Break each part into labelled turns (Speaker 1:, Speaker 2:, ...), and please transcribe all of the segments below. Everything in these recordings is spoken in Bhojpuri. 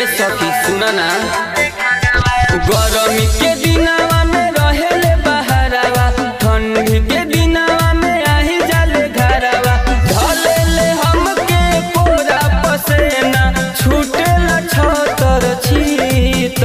Speaker 1: सखी सुना ना गरमी के दिनवा में रहेले बहरावा ठंडी के दिनवा में आही जाले घरवा ढलेले हमके कोरा पसेना छूटेला छतर छीत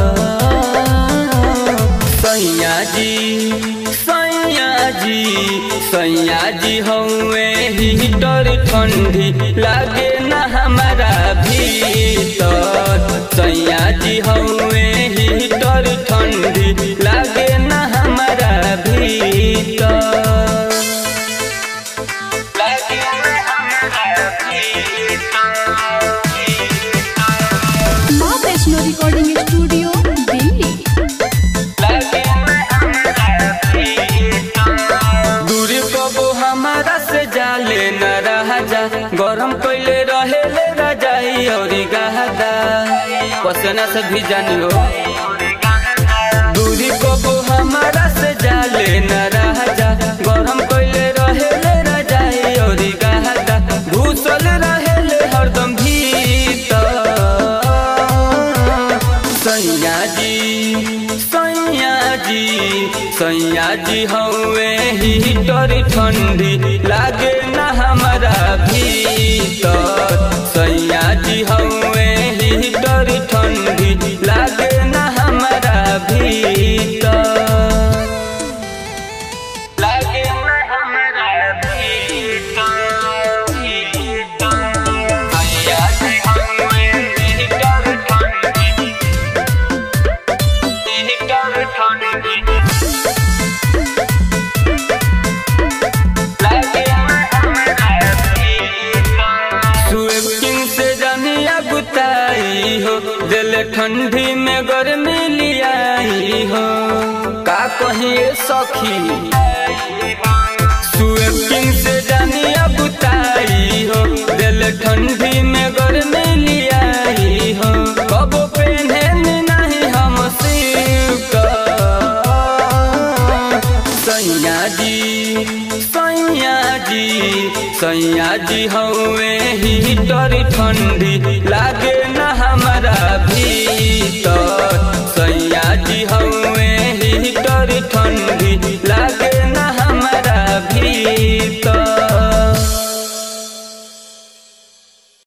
Speaker 1: सैया जी सैया जी सैया जी हौवे हीटर ठंडी लागे ना हमारा भीतर सैया जी हौवे हीटर ठंडी लागे ना हमारा भीतर लागे ना हमारा भीतर
Speaker 2: माँ वैष्णो रिकॉर्डिंग स्टूडियो दिल्ली
Speaker 1: दूरी कबो हमारा से जाले न रहा जा गरम कैले रहे ले रजाई और गहदा पसना से भी जानियो दूरी कबो हमारा से जाले न रहा जा गरम कैले रहे ले रजाई और गहदा घुसल रहे ले हरदम भीतर सैया जी सैया जी सैया जी हौवे हीटर ठंडी लागे ना हमारा भीतर सैया जी हौवे हीटर ठंडी लागे ना हमारा भीतर लागे ना हमारा भीतर सैया जी हौवे हीटर ठंडी हीटर ठंडी स्वीपिंग से जानिया गुताई हो दिल ठंडी में गर्मी लियाई हो का कहिए सखी स्वीपिंग से जानिया गुताई हो दिल ठंडी में गर्मी लियाई हो कबो पहने नहीं हम सिल्क सैया जी सैया जी सैया जी हौवे हीटर ठंडी लागे ना हमारा भी